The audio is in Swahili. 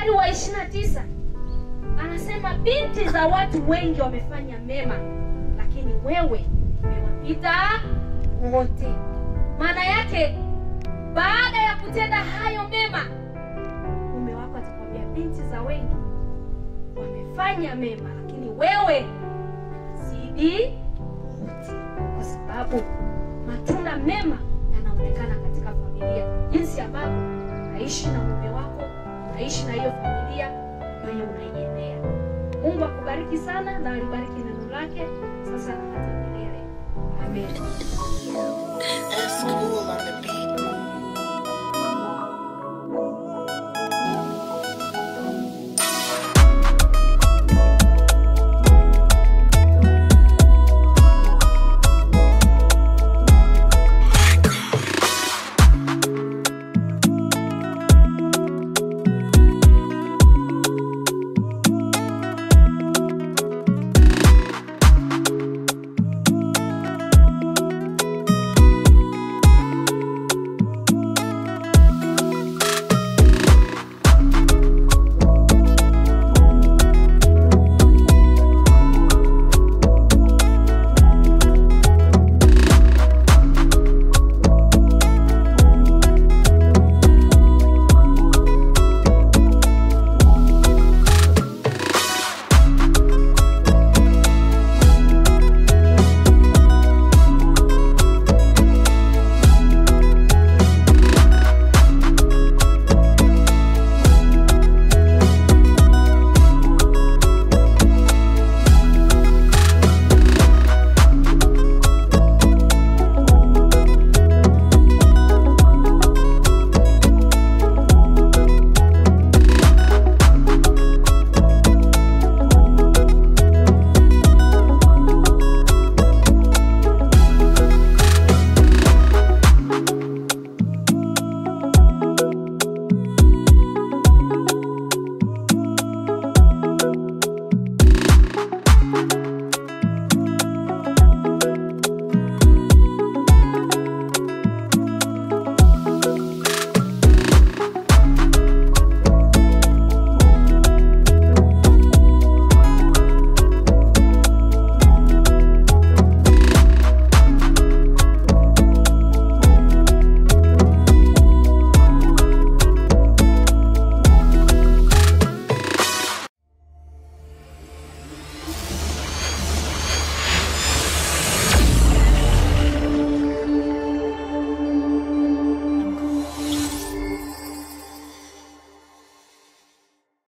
mstari wa 29 anasema binti za watu wengi wamefanya mema lakini wewe umewapita wote maana yake baada ya kutenda hayo mema mume wako atakwambia binti za wengi wamefanya mema lakini wewe zidi wote kwa sababu matunda mema yanaonekana katika familia jinsi ambavyo unaishi na mume wako unaishi na hiyo familia ambayo unaiendea mungu akubariki sana na alibariki neno lake sasa na hata milele amen That's cool on the beat.